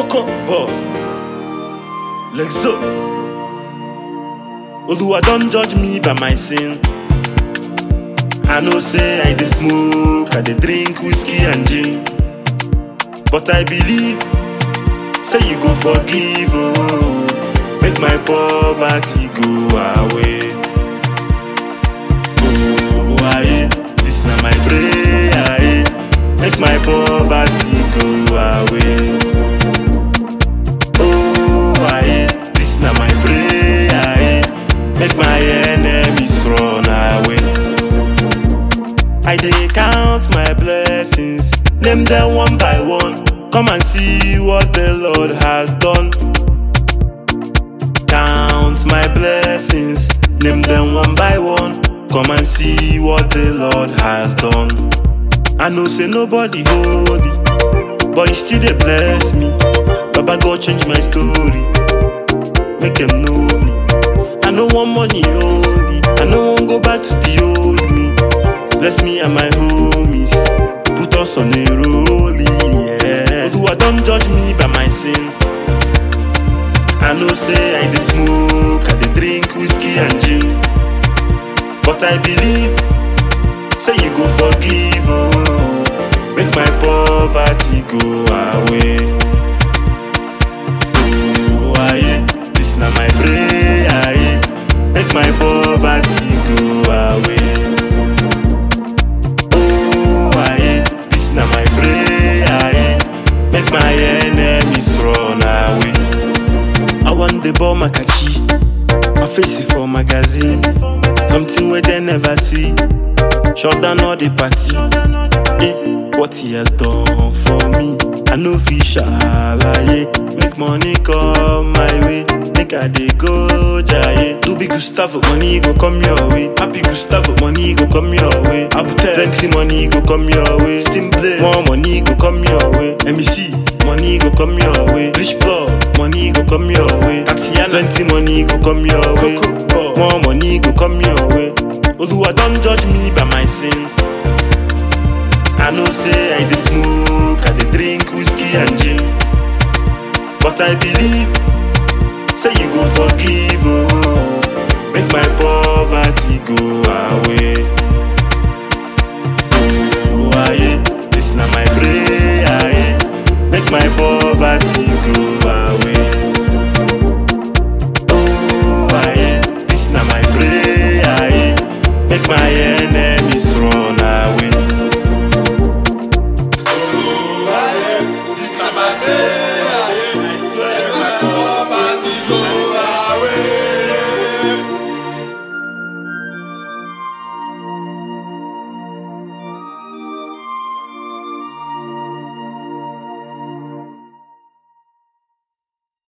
Coco boy. Lexo. Oluwa don't judge me by my sin. I know say I dey smoke, I dey drink whiskey and gin. But I believe, say you go forgive, oh, make my poverty go away. Oh, aye, this na my prayer, aye, make my poverty go away. Oh, aye, this na my prayer, aye, make my enemies run away. I dey count my blessings, name them one by one. Come and see what the Lord has done. Count my blessings, name them one by one. Come and see what the Lord has done. I know say nobody holy, but He still dey bless me. Baba God change my story, make them know me. I no want money only, I no wan go back to the old me. Bless me and my homies. Put us on a rolling, yeah. Oluwa don't judge me by my sin. I know say I dey smoke, I dey drink whiskey and gin. But I believe, say you go forgive, oh, make my poverty go away. Oh, aye, this na my prayer, aye, make my poverty go away. Oh, aye, this na my prayer, aye. Make my enemies run away. I want the ball makachi, my face is for magazine. Something where they never see. Shut down all the party. Eh, what he has done for me. I know fish alaye. Make money come my way. Make I dey go jaye. Do big Gustavo, money go come your way. Happy Gustavo, money go come your way. Abutex, plenty money go come your way. Steam play, more money go come your way. MEC, money go come your way. Rich plug, money go come your way. Tatiana, plenty money go come your way. More money go come your way. Oluwa don't judge me by my sin. I know say I dey smoke, I dey drink whiskey and gin. But I believe,